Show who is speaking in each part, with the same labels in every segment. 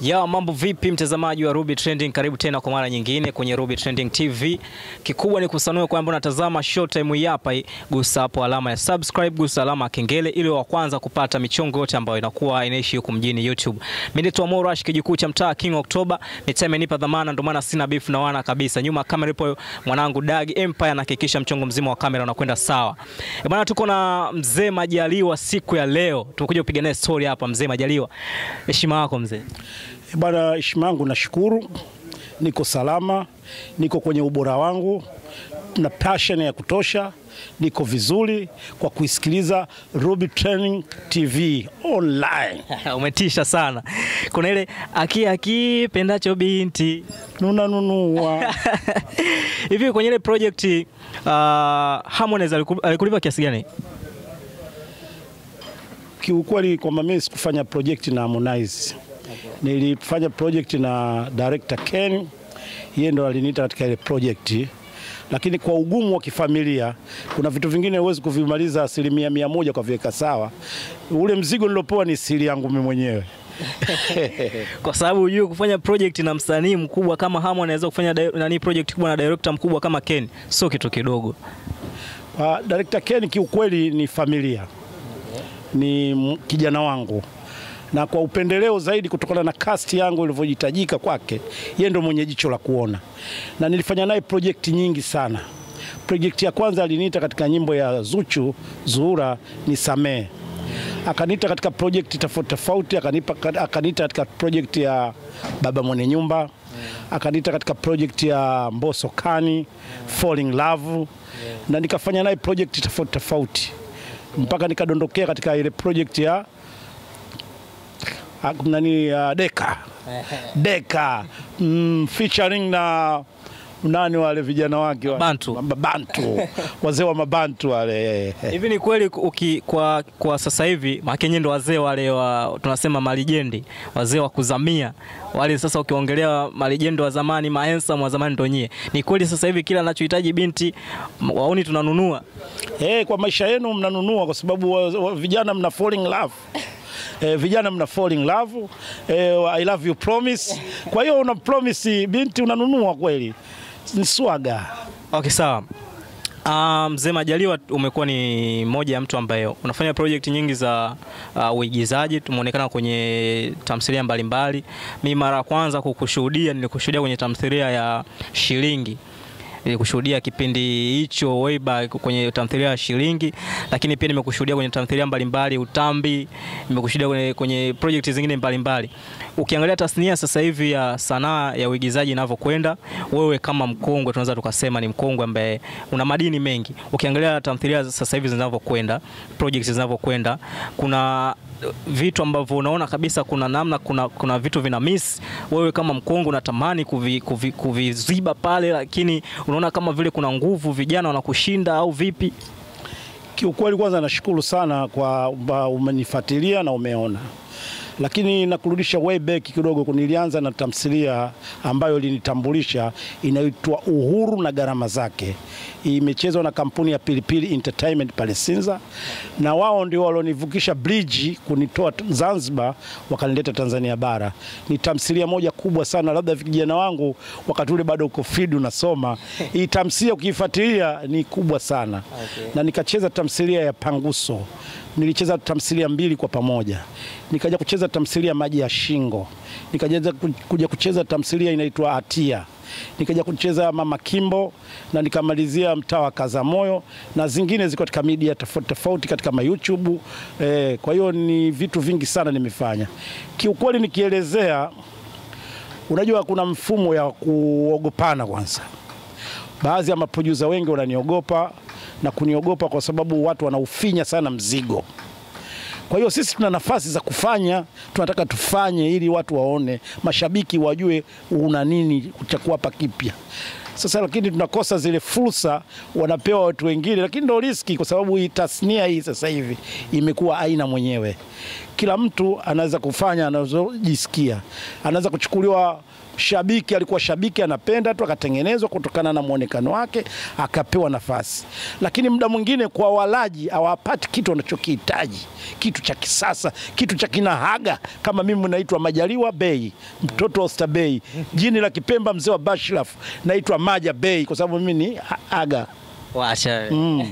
Speaker 1: Ya mambo vipi, mtazamaji wa Ruby Trending, karibu tena kwa mara nyingine kwenye Ruby Trending TV. Kikubwa ni kusanua kwamba unatazama showtime hii hapa, gusa hapo alama ya subscribe, gusa alama ya kengele ili wa kwanza kupata michongo yote ambayo inakuwa inaishi huku mjini YouTube. Mimi naitwa Morash, kijukuu cha mtaa King October. Mitaa imenipa dhamana, ndio maana sina beef na wana kabisa. Nyuma ya kamera ipo mwanangu Dag Empire, anahakikisha mchongo mzima wa kamera unakwenda sawa. E bwana, tuko na mzee Majaliwa siku ya leo, tumekuja kupiga naye story hapa. Mzee Majaliwa, heshima yako mzee.
Speaker 2: Eh, Bwana heshima yangu, nashukuru, niko salama, niko kwenye ubora wangu na passion ya kutosha, niko vizuri kwa kuisikiliza Ruby Training TV online.
Speaker 1: Umetisha sana. Kuna ile aki aki pendacho binti
Speaker 2: Nunanunua
Speaker 1: hivi kwenye ile project uh, Harmonize aliku- alikulipa kiasi gani?
Speaker 2: kiukweli, kwamba mimi sikufanya project na Harmonize, nilifanya project na director Ken, yeye ndo aliniita katika ile project lakini kwa ugumu wa kifamilia, kuna vitu vingine huwezi kuvimaliza asilimia mia moja kwa viweka sawa. Ule mzigo nilopewa ni siri yangu mimi mwenyewe.
Speaker 1: Kwa sababu hujui kufanya project na msanii mkubwa kama Harmonize anaweza kufanya di- nani project kubwa na director mkubwa kama Ken, sio kitu kidogo.
Speaker 2: Uh, Director Ken kiukweli ni familia, ni m- kijana wangu, na kwa upendeleo zaidi kutokana na cast yangu ilivyohitajika kwake, yeye ndo mwenye jicho la kuona, na nilifanya naye project nyingi sana. Project ya kwanza aliniita katika nyimbo ya Zuchu Zuhura ni Samee, akaniita katika project tofauti tofauti, akanipa akaniita katika project ya Baba Mwenye Nyumba, akaniita katika project ya Mbosso Kani Falling Love, na nikafanya naye project tofauti tofauti mpaka nikadondokea katika ile project ya ah, nani ya Deka Deka mm, featuring na nani wale vijana wake wa-
Speaker 1: Mabantu.
Speaker 2: Mabantu wazee wa Mabantu wale
Speaker 1: Hivi ni kweli uki, kwa, kwa sasa hivi makenye ndo wazee wale wa tunasema malijendi, wazee wa kuzamia wale. Sasa ukiongelea malijendi wa zamani, mahensam wa zamani ndo nyie. Ni kweli sasa hivi kila anachohitaji binti m- wauni tunanunua.
Speaker 2: Eh, kwa maisha yenu mnanunua kwa sababu wa, wa, vijana mna falling love. Eh, vijana mna falling love. Eh, I love you promise. Kwa hiyo una promise binti unanunua kweli. Ni swaga.
Speaker 1: Okay, sawa. Ah, Mzee Majaliwa umekuwa ni moja ya mtu ambaye unafanya project nyingi za uh, uigizaji. Tumeonekana kwenye tamthilia mbalimbali. Mi mara ya kwanza kukushuhudia nilikushuhudia kwenye tamthilia ya Shilingi. Nilikushuhudia kipindi hicho way back kwenye tamthilia ya Shilingi, lakini pia nimekushuhudia kwenye tamthilia mbalimbali Utambi, nimekushuhudia kwenye, kwenye project zingine mbalimbali. Ukiangalia tasnia sasa hivi ya sanaa ya uigizaji inavyokwenda, wewe kama mkongwe, tunaweza tukasema ni mkongwe ambaye una madini mengi. Ukiangalia tamthilia sasa hivi zinavyokwenda, projects zinavyokwenda, kuna vitu ambavyo unaona kabisa kuna namna kuna, kuna vitu vina miss. Wewe kama mkongwe unatamani kuvi, kuvi, kuviziba pale, lakini unaona kama vile kuna nguvu, vijana wanakushinda au vipi?
Speaker 2: Kiukweli kwanza nashukuru sana kwa kwamba umenifuatilia na umeona, lakini nakurudisha way back kidogo. Nilianza na tamthilia ambayo ilinitambulisha inaitwa Uhuru na Gharama Zake. Imechezwa na kampuni ya Pilipili Entertainment pale Sinza, na wao ndio walionivukisha bridge kunitoa t- Zanzibar wakanileta Tanzania bara. Ni tamthilia moja kubwa sana, labda vijana wangu wakati ule bado uko field unasoma. Hii tamthilia ukiifuatilia ni kubwa sana na nikacheza tamthilia ya Panguso. Nilicheza tamthilia mbili kwa pamoja, nikaja kucheza tamthilia Maji ya Shingo, nikaja ku- kuja kucheza tamthilia inaitwa Hatia, nikaja kucheza Mama Kimbo na nikamalizia Mtaa wa Kazamoyo na zingine ziko katika media tofauti tofauti katika ma YouTube. Eh, kwa hiyo ni vitu vingi sana nimefanya. Kiukweli nikielezea, unajua kuna mfumo ya kuogopana kwanza baadhi ya maproducer wengi wananiogopa na kuniogopa kwa sababu watu wanaufinya sana mzigo. Kwa hiyo sisi tuna nafasi za kufanya, tunataka tufanye ili watu waone, mashabiki wajue una nini cha kuwapa kipya. Sasa lakini tunakosa zile fursa, wanapewa watu wengine, lakini ndo riski, kwa sababu hii tasnia hii sasa hivi imekuwa aina mwenyewe. Kila mtu anaweza kufanya anazojisikia, anaweza kuchukuliwa shabiki alikuwa shabiki anapenda tu, akatengenezwa kutokana na mwonekano wake, akapewa nafasi. Lakini muda mwingine kwa walaji hawapati kitu wanachokihitaji, kitu cha kisasa, kitu cha kinahaga. Kama mimi naitwa Majaliwa Bey, mtoto wa Oyster Bey, jini la Kipemba, mzee wa Bashraf, naitwa Maja Bey kwa sababu mimi ni ha- aga.
Speaker 1: Washa.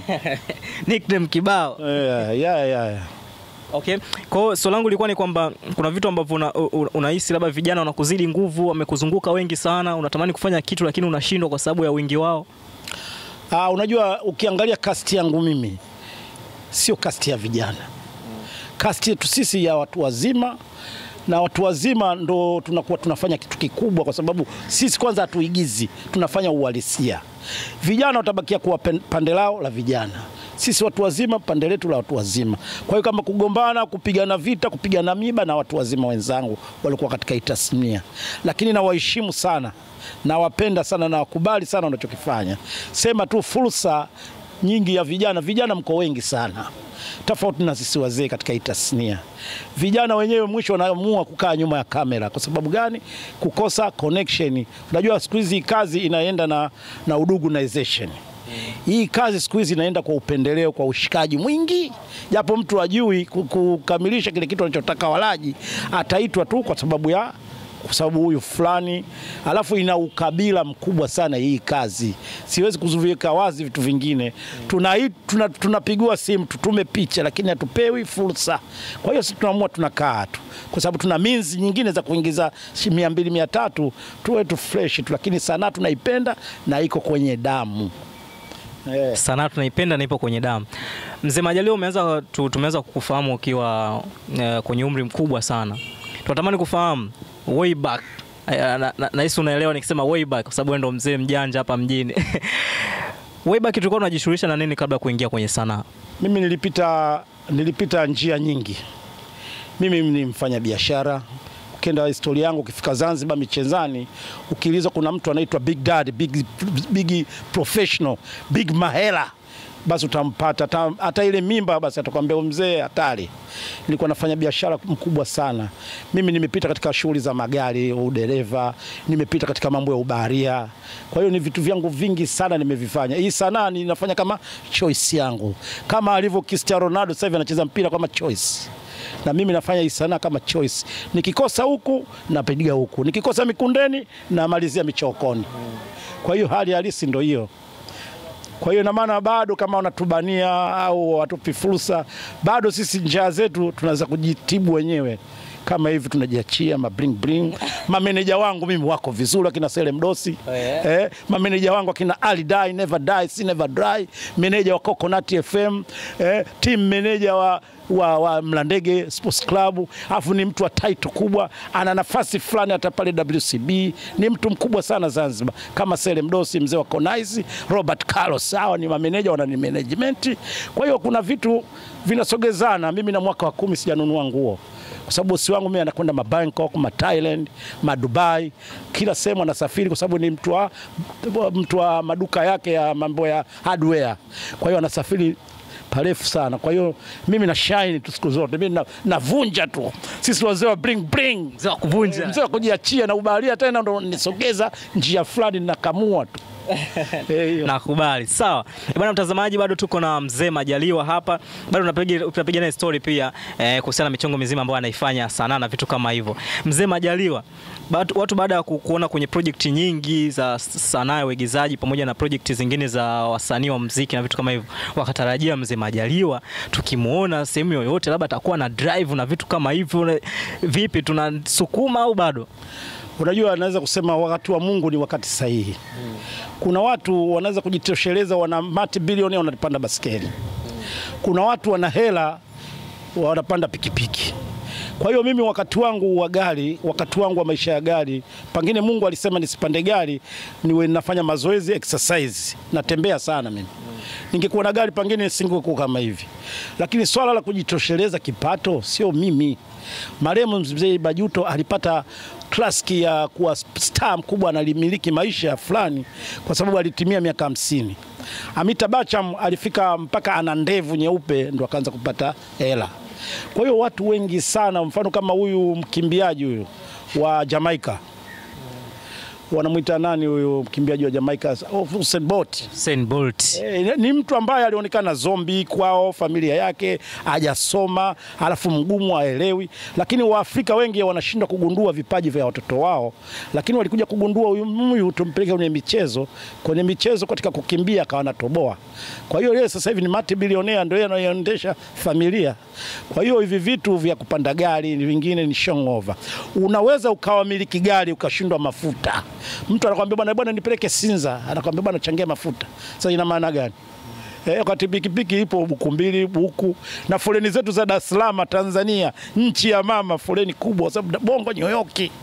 Speaker 1: Nickname kibao.
Speaker 2: Yeah, yeah, yeah.
Speaker 1: Okay. Kwa hiyo swali langu lilikuwa ni kwamba kuna vitu ambavyo una- u- unahisi labda vijana wanakuzidi nguvu, wamekuzunguka wengi sana, unatamani kufanya kitu lakini unashindwa kwa sababu ya wingi wao.
Speaker 2: Ah, unajua ukiangalia kasti yangu mimi sio kasti ya vijana. Kasti yetu sisi ya watu wazima na watu wazima ndo tunakuwa tunafanya kitu kikubwa, kwa sababu sisi kwanza hatuigizi, tunafanya uhalisia. Vijana watabakia kuwa pen- pande lao la vijana, sisi watu wazima pande letu la watu wazima. Kwa hiyo kama kugombana, kupigana vita, kupigana miba na watu wazima wenzangu walikuwa katika hii tasnia, lakini nawaheshimu sana, nawapenda sana, nawakubali sana wanachokifanya. Sema tu fursa nyingi ya vijana, vijana mko wengi sana tofauti na sisi wazee katika hii tasnia. Vijana wenyewe mwisho wanaamua kukaa nyuma ya kamera. Kwa sababu gani? Kukosa connection. Unajua siku hizi hii kazi inaenda na, na udugunization. Hii kazi siku hizi inaenda kwa upendeleo, kwa ushikaji mwingi, japo mtu ajui kukamilisha kile kitu anachotaka walaji, ataitwa tu kwa sababu ya kwa sababu huyu fulani, alafu ina ukabila mkubwa sana hii kazi. Siwezi kuziweka wazi vitu vingine. Tunai- tuna- Tunapigiwa simu tutume picha, lakini hatupewi fursa. Kwa hiyo sisi tunaamua tunakaa tu, kwa sababu tuna means nyingine za kuingiza shi- mia mbili mia tatu tuwe tu fresh tu, lakini sanaa tunaipenda na iko kwenye damu eh.
Speaker 1: Sanaa tunaipenda na ipo kwenye damu. Mzee Majaliwa, umeanza tu, tumeanza kukufahamu ukiwa eh, kwenye umri mkubwa sana. Tunatamani kufahamu way back. Eh, na- na- Nahisi unaelewa nikisema way back kwa sababu wewe ndo mzee mjanja hapa mjini. way back tulikuwa tunajishughulisha na nini kabla ya kuingia kwenye sanaa?
Speaker 2: Mimi nilipita, nilipita njia nyingi. Mimi ni mfanya biashara. Ukienda historia yangu, ukifika Zanzibar Michezani, ukiulizwa kuna mtu anaitwa Big Dad, big, big professional, big mahela, basi utampata. Hata- Hata ile mimba basi atakwambia huyu mzee hatari. Nilikuwa nafanya biashara mkubwa sana. Mimi nimepita katika shughuli za magari, udereva, nimepita katika mambo ya ubaharia. Kwa hiyo ni vitu vyangu vingi sana nimevifanya. Hii sanaa ninafanya kama choice yangu, kama alivyo Cristiano Ronaldo sasa hivi anacheza mpira kama choice na mimi nafanya hii sanaa kama choice. Nikikosa huku napiga huku, nikikosa Mikundeni namalizia Michokoni. Kwa hiyo hali halisi ndio hiyo. Kwa hiyo ina maana bado kama wanatubania au watupi fursa, bado sisi njia zetu tunaweza kujitibu wenyewe kama hivi tunajiachia ma bling bling. Mameneja wangu mimi wako vizuri, akina Sele Mdosi
Speaker 1: Oh, yeah.
Speaker 2: eh, mameneja wangu akina Ali Die Never Die See Never Dry, meneja wa Coconut FM eh, team meneja wa wa, wa Mlandege Sports Club, alafu ni mtu wa title kubwa, ana nafasi fulani hata pale WCB. Ni mtu mkubwa sana Zanzibar, kama Sele Mdosi, mzee wa Konaizi, Robert Carlos, hawa ni mameneja, wana ni management. Kwa hiyo kuna vitu vinasogezana. Mimi na mwaka wa kumi sijanunua nguo kwa sababu bosi wangu mimi anakwenda ma Bangkok, ma Thailand, ma Dubai, kila sehemu anasafiri kwa sababu ni mtu wa, mtu wa maduka yake ya mambo ya hardware. Kwa hiyo anasafiri parefu sana. Kwa hiyo mimi na shine tu siku zote, mimi na- navunja tu. Sisi wazee wa bring bring,
Speaker 1: Mzee wa kuvunja.
Speaker 2: mzee wa kujiachia na ubaharia tena ndo nisogeza njia fulani nakamua tu Eh, hiyo.
Speaker 1: Nakubali. Sawa. Eh, Bwana mtazamaji, bado tuko na mzee Majaliwa hapa. Bado tunapiga tunapiga naye story pia eh, kuhusiana na michongo mizima ambayo anaifanya sanaa na vitu kama hivyo. Mzee Majaliwa, bado, watu baada ya ku- kuona kwenye project nyingi za s- sanaa ya uigizaji pamoja na project zingine za wasanii wa muziki na vitu kama hivyo, wakatarajia mzee Majaliwa tukimuona sehemu yoyote labda atakuwa na drive na vitu kama hivyo. Na- Vipi, tunasukuma au bado?
Speaker 2: Unajua, naweza kusema wakati wa Mungu ni wakati sahihi. Kuna watu wanaweza kujitosheleza, wana mati bilioni wanapanda baskeli. Kuna watu wana hela wanapanda pikipiki. Kwa hiyo mimi wakati wangu wa gari, wakati wangu wa maisha ya gari, pengine Mungu alisema nisipande gari, niwe nafanya mazoezi exercise, natembea sana mimi. Ningekuwa na gari pengine nisingekuwa kama hivi, lakini swala la kujitosheleza kipato sio mimi. Marehemu mzee Bajuto alipata klaski ya kuwa star mkubwa, analimiliki maisha fulani kwa sababu alitimia miaka hamsini. Amita Bacham alifika mpaka ana ndevu nyeupe ndo akaanza kupata hela. Kwa hiyo watu wengi sana, mfano kama huyu mkimbiaji huyu wa Jamaika wanamwita nani huyu mkimbiaji wa Jamaica oh, Usain Bolt.
Speaker 1: Usain Bolt.
Speaker 2: E, ni mtu ambaye alionekana zombi kwao, familia yake hajasoma, alafu mgumu, haelewi. Lakini Waafrika wengi wanashindwa kugundua vipaji vya watoto wao, lakini walikuja kugundua huyu huyu, tumpeleke kwenye michezo, kwenye michezo katika kukimbia akawa anatoboa. Kwa hiyo yeye sasa hivi ni multi bilionea, ndio yeye anayeendesha familia. Kwa hiyo hivi vitu vya kupanda gari vingine ni shongova. Unaweza ukawamiliki gari ukashindwa mafuta, mtu anakwambia bwana, bwana nipeleke Sinza, anakwambia bwana changia mafuta. Sasa ina maana gani? Eh, wakati pikipiki ipo buku mbili buku na foleni zetu za Dar es Salaam Tanzania, nchi ya mama, foleni kubwa, kwa sababu Bongo New York,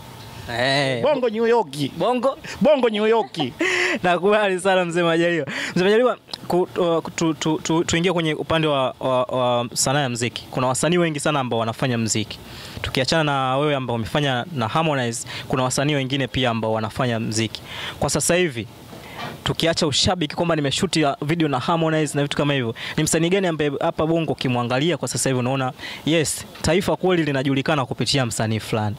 Speaker 1: Eh,
Speaker 2: Bongo New York,
Speaker 1: Bongo.
Speaker 2: Bongo New York.
Speaker 1: Nakubali sana mzee Majaliwa. Mzee Majaliwa, ku- uh, tu- tu- tu- tuingie kwenye upande wa, wa, wa sanaa ya mziki. Kuna wasanii wengi sana ambao wanafanya mziki. Tukiachana na wewe ambao umefanya na Harmonize, kuna wasanii wengine pia ambao wanafanya mziki kwa sasa hivi. Tukiacha ushabiki kwamba nimeshuti video na Harmonize na vitu kama hivyo, ni msanii gani ambaye hapa Bongo ukimwangalia kwa sasa hivi unaona yes, taifa kweli linajulikana kupitia msanii fulani?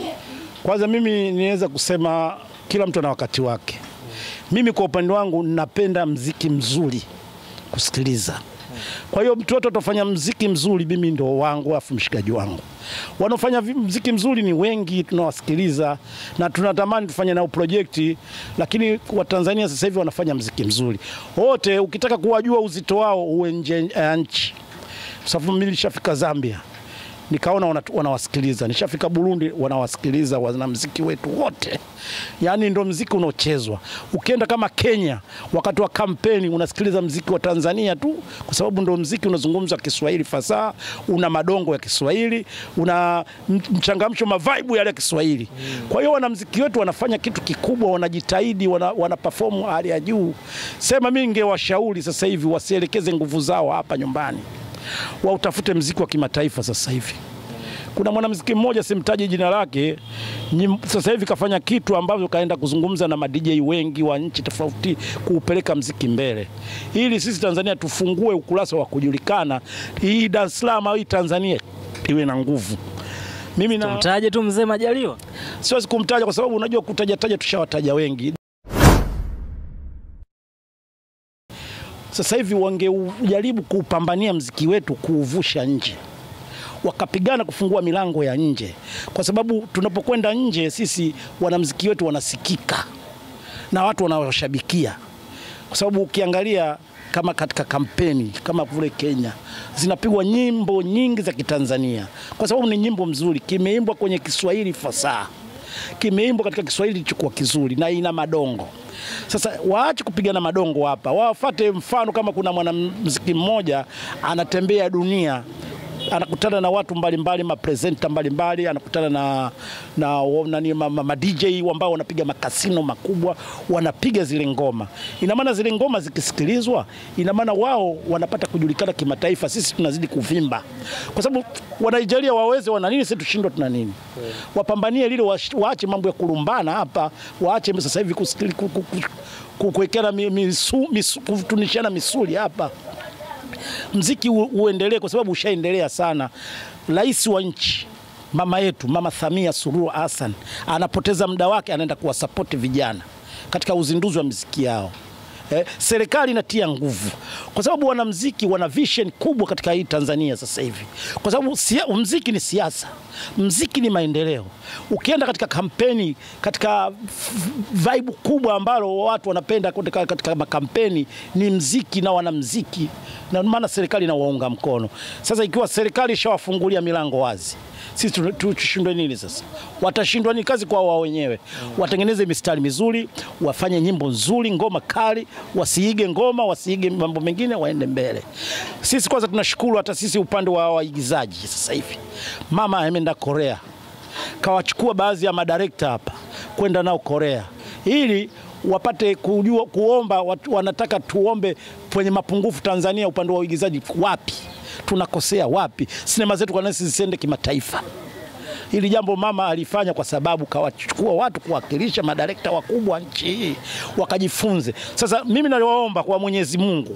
Speaker 2: Kwanza mimi niweza kusema kila mtu ana wakati wake. Mimi kwa upande wangu napenda mziki mzuri kusikiliza. Kwa hiyo mtu wote atafanya mziki mzuri, mimi ndo wangu, afu mshikaji wangu. Wanaofanya vi- mziki mzuri ni wengi, tunawasikiliza na tunatamani tufanye nao projekti, lakini Watanzania sasa hivi wanafanya mziki mzuri wote. Ukitaka kuwajua uzito wao, uwe nje ya nchi, kwa sababu mimi nilishafika Zambia nikaona wana- wanawasikiliza. Nishafika Burundi, wanawasikiliza wanamziki wetu wote, yaani ndo mziki unaochezwa. Ukienda kama Kenya, wakati wa kampeni unasikiliza mziki wa Tanzania tu, kwa sababu ndo mziki unazungumza Kiswahili fasaha, una madongo ya Kiswahili, una m- mchangamsho, mavaibu yale ya Kiswahili. Kwa hiyo wanamziki wetu wanafanya kitu kikubwa, wanajitahidi, wana, wana perform hali ya juu. Sema mimi ningewashauri sasa hivi wasielekeze nguvu zao hapa nyumbani wautafute mziki wa kimataifa sasa hivi. Kuna mwanamuziki mmoja simtaji jina lake, nyim- sasa hivi kafanya kitu ambavyo kaenda kuzungumza na madj wengi wa nchi tofauti kuupeleka mziki mbele, ili sisi Tanzania tufungue ukurasa wa kujulikana, hii Dar es Salaam au hii Tanzania iwe na nguvu. Mimi na
Speaker 1: Tumtaje tu mzee Majaliwa.
Speaker 2: siwezi kumtaja kwa sababu unajua kutajataja tushawataja wengi. Sasa hivi wangejaribu kuupambania mziki wetu kuuvusha nje, wakapigana kufungua milango ya nje, kwa sababu tunapokwenda nje sisi wanamziki wetu wanasikika na watu wanawashabikia, kwa sababu ukiangalia kama katika kampeni kama kule Kenya zinapigwa nyimbo nyingi za Kitanzania kwa sababu ni nyimbo mzuri, kimeimbwa kwenye Kiswahili fasaha, kimeimbwa katika Kiswahili kilichokuwa kizuri na ina madongo. Sasa waache kupigana madongo hapa, wafate mfano. Kama kuna mwanamuziki mmoja anatembea dunia anakutana na watu mbalimbali, mapresenta mbalimbali, anakutana na, na, nani, ma, ma, ma DJ ambao wanapiga makasino makubwa, wanapiga zile ngoma. Ina maana zile ngoma zikisikilizwa, ina maana wao wanapata kujulikana kimataifa, sisi tunazidi kuvimba, kwa sababu Wanaijeria waweze wana nini, sisi tushindwa tuna nini? Wapambanie lile, wash- waache mambo ya kulumbana hapa, waache sasa hivi kusikili- ku- ku- ku- ku- kuwekeana mi- misu- misu- kutunishana misuli hapa mziki u- uendelee kwa sababu ushaendelea sana. Rais wa nchi mama yetu Mama Samia Suluhu Hassan anapoteza muda wake, anaenda kuwasapoti vijana katika uzinduzi wa miziki yao. Eh, serikali inatia nguvu kwa sababu wanamziki wana vision kubwa katika hii Tanzania sasa hivi, kwa sababu sia, mziki ni siasa, mziki ni maendeleo. Ukienda katika kampeni, katika f- vibe kubwa ambalo watu wanapenda katika, katika makampeni ni mziki na wanamziki, na maana serikali inawaunga mkono. Sasa ikiwa serikali ishawafungulia milango wazi sisi tu- tu- tushindwe nini sasa? Watashindwa ni kazi kwa wao wenyewe. Watengeneze mistari mizuri, wafanye nyimbo nzuri, ngoma kali, wasiige ngoma, wasiige mambo mengine, waende mbele. Sisi kwanza tunashukuru hata sisi upande wa waigizaji sasa hivi, mama ameenda Korea kawachukua baadhi ya madirekta hapa kwenda nao Korea ili wapate kujua kuomba watu, wanataka tuombe kwenye mapungufu Tanzania upande wa uigizaji wapi tunakosea wapi, sinema zetu kwa nini zisiende kimataifa. Hili jambo mama alifanya kwa sababu kawachukua watu kuwakilisha madirekta wakubwa nchi hii wakajifunze. Sasa mimi naliwaomba kwa Mwenyezi Mungu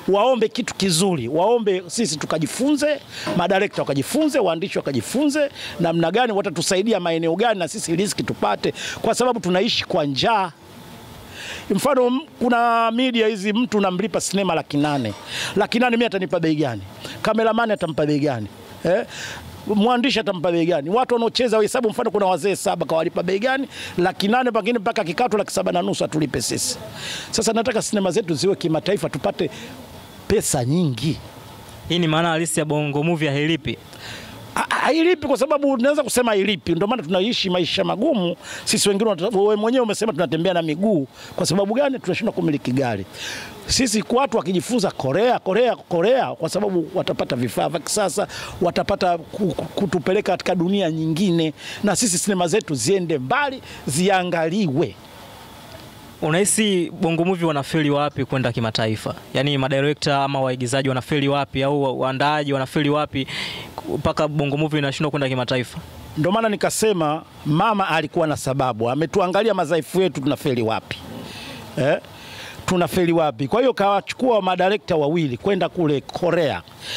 Speaker 2: waombe kitu kizuri, waombe sisi tukajifunze, madirekta wakajifunze, waandishi wakajifunze namna gani watatusaidia maeneo gani, na sisi riziki tupate, kwa sababu tunaishi kwa njaa. Mfano, m- kuna media hizi, mtu namlipa sinema laki nane, laki nane mimi atanipa bei gani? Kameramani atampa bei gani? eh? mwandishi atampa bei gani? Watu wanaocheza hesabu, mfano kuna wazee saba, kawalipa bei gani? Laki nane pengine mpaka kikatu laki saba na nusu atulipe sisi. Sasa nataka sinema zetu ziwe kimataifa, tupate pesa nyingi.
Speaker 1: Hii ni maana halisi ya bongo movie hailipi.
Speaker 2: Ha- hailipi kwa sababu naweza kusema hailipi. Ndio maana tunaishi maisha magumu sisi wengine. wanata- Wewe mwenyewe umesema tunatembea na miguu. Kwa sababu gani? Tunashindwa kumiliki gari. Sisi watu wakijifunza Korea, Korea, Korea, kwa sababu watapata vifaa vya kisasa, watapata ku- ku- kutupeleka katika dunia nyingine, na sisi sinema zetu ziende mbali, ziangaliwe.
Speaker 1: Unahisi bongo movie wanafeli wapi kwenda kimataifa? Yaani madirekta ama waigizaji wanafeli wapi au wa- waandaaji wanafeli wapi mpaka bongo movie inashindwa kwenda kimataifa?
Speaker 2: Ndio maana nikasema mama alikuwa na sababu, ametuangalia madhaifu yetu, tunafeli wapi eh? tunafeli wapi? Kwa hiyo kawachukua madirekta wawili kwenda kule Korea,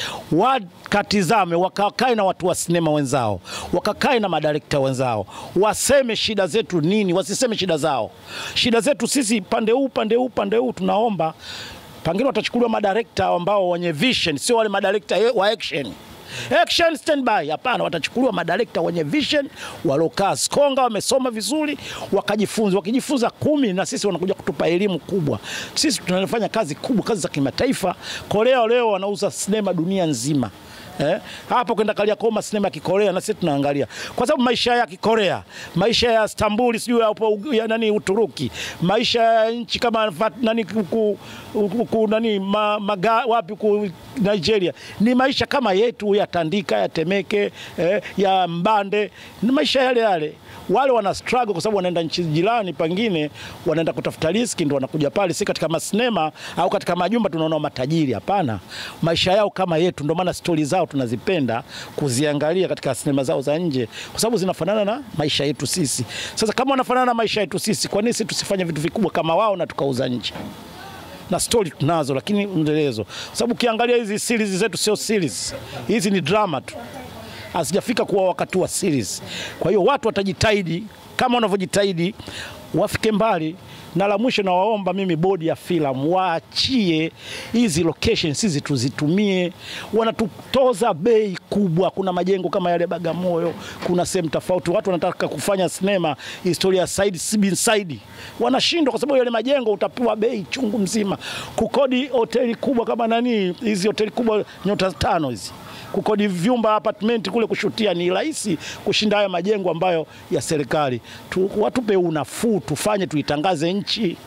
Speaker 2: wakatizame, wakakae na watu wa sinema wenzao, wakakae na madirekta wenzao, waseme shida zetu nini, wasiseme shida zao. Shida zetu sisi pande huu pande huu pande huu, tunaomba pengine watachukuliwa madirekta ambao wenye vision, sio wale madirekta wa action action standby. Hapana, watachukuliwa madirekta wenye vision waliokaa skonga, wamesoma vizuri, wakajifunza. Wakijifunza kumi, na sisi wanakuja kutupa elimu kubwa. Sisi tunafanya kazi kubwa, kazi za kimataifa. Korea leo wanauza sinema dunia nzima. Eh, hapo kwenda kalia koma sinema ya Kikorea na sisi tunaangalia, kwa sababu maisha ya Kikorea, maisha ya Istanbul, sijui hapo ya nani Uturuki, maisha ya nchi kama Vat- nani ku, ku, ku, nani ma, maga, wapi ku Nigeria ni maisha kama yetu ya Tandika ya Temeke eh, ya Mbande, ni maisha yale yale. Wale wana struggle kwa sababu wanaenda nchi jirani, pengine wanaenda kutafuta riski, ndo wanakuja pale, si katika masinema au katika majumba tunaona matajiri. Hapana, maisha yao kama yetu, ndio maana stori zao tunazipenda kuziangalia katika sinema zao za nje, kwa sababu zinafanana na maisha yetu sisi. Sasa kama wanafanana na maisha yetu sisi, kwa nini sisi tusifanye vitu vikubwa kama wao na tukauza nje? na stori tunazo, lakini mwendelezo, kwa sababu ukiangalia hizi series zetu sio series, hizi ni drama tu, hazijafika kuwa wakati wa series. Kwa hiyo watu watajitahidi kama wanavyojitahidi, wafike mbali. Na la mwisho, nawaomba mimi bodi ya filamu waachie hizi locations hizi tuzitumie. Wanatutoza bei kubwa. Kuna majengo kama yale Bagamoyo, kuna sehemu tofauti, watu wanataka kufanya sinema historia ya side si side, wanashindwa kwa sababu yale majengo utapewa bei chungu mzima. Kukodi hoteli kubwa kama nani, hizi hoteli kubwa nyota tano hizi kukodi vyumba apartment kule kushutia ni rahisi kushinda haya majengo ambayo ya serikali tu, watupe unafuu tufanye tuitangaze nchi.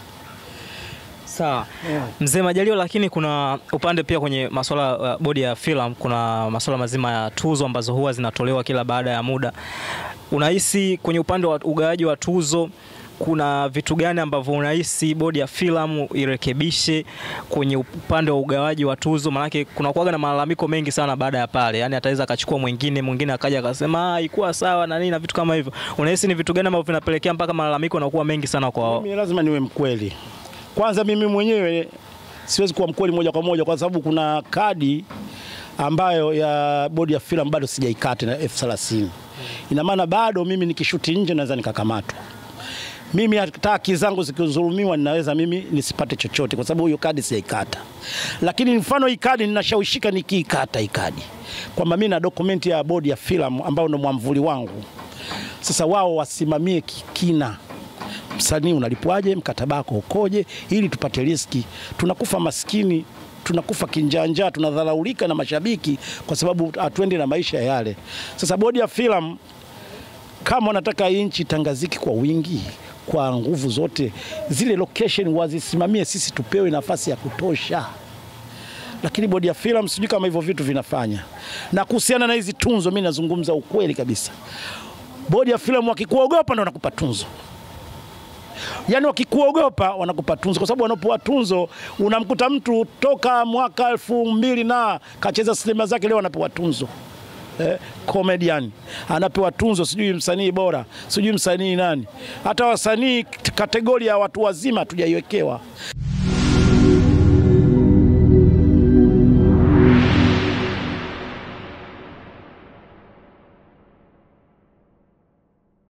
Speaker 1: Sawa mzee Majaliwa, lakini kuna upande pia kwenye masuala ya bodi ya filamu, kuna masuala mazima ya tuzo ambazo huwa zinatolewa kila baada ya muda. Unahisi kwenye upande wa ugawaji wa tuzo kuna vitu gani ambavyo unahisi bodi ya filamu irekebishe kwenye upande wa ugawaji wa tuzo? Maanake kuna kuwaga na malalamiko mengi sana baada ya pale, yani ataweza akachukua mwingine mwingine akaja akasema ah, haikuwa sawa na nini na vitu kama hivyo. Unahisi ni vitu gani ambavyo vinapelekea mpaka malalamiko yanakuwa mengi sana kwa
Speaker 2: Mimi lazima niwe mkweli. Kwanza mimi mwenyewe siwezi kuwa mkweli moja kwa moja, kwa sababu kuna kadi ambayo ya bodi ya filamu bado sijaikata na elfu thelathini. Ina maana bado mimi nikishuti nje naweza nikakamatwa. Mimi hata haki zangu zikidhulumiwa, ninaweza mimi nisipate chochote, kwa sababu hiyo kadi sijaikata. Lakini mfano hii kadi ninashawishika nikiikata hii kadi kwamba mimi na dokumenti ya bodi ya filamu ambayo ndo mwamvuli wangu. Sasa wao wasimamie kina msanii unalipwaje, mkataba wako ukoje, ili tupate riski. Tunakufa maskini, tunakufa kinjanja, tunadharaulika na mashabiki kwa sababu hatuendi na maisha yale. Sasa bodi ya filamu kama wanataka hii nchi tangaziki kwa wingi kwa nguvu zote, zile location wazisimamie, sisi tupewe nafasi ya kutosha. Lakini bodi ya filamu sijui kama hivyo vitu vinafanya. Na kuhusiana na hizi tunzo, mimi nazungumza ukweli kabisa. Bodi ya filamu wakikuogopa ndo wanakupa tunzo yaani wakikuogopa wanakupa tunzo, kwa sababu wanapoa tunzo unamkuta mtu toka mwaka elfu mbili na kacheza sinema zake, leo anapewa tunzo eh, comedian anapewa tunzo, sijui msanii bora, sijui msanii nani. Hata wasanii kategoria ya watu wazima hatujaiwekewa.